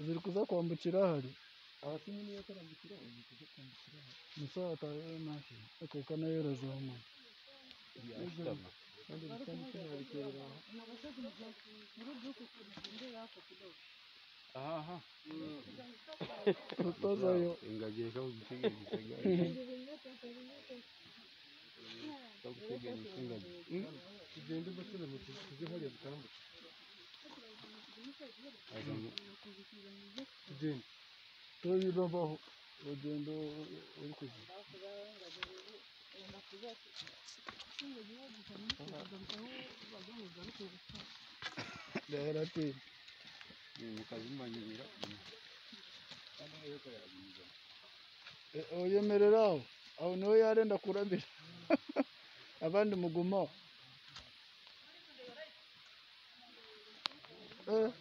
ziri kuza kwambukira hari abashinzwe niyo kurambukira ubu kujya kwambukira musa atayeyo ntashi akeka nayo irazamuka yashyiramo kandi bisa n'ikimwabiterera aho aha aha rutozayo ingagi reka uguteganya guteganya uguteganya ingagi tugende ugasura mu tuzi tujye hajya dutambuke azanye tugende tuyiravaho urugendo uri kuzi yarateye mukazimanyirira uyemerera aho aho niho yarenda kurabira abandi mugumaho Eh.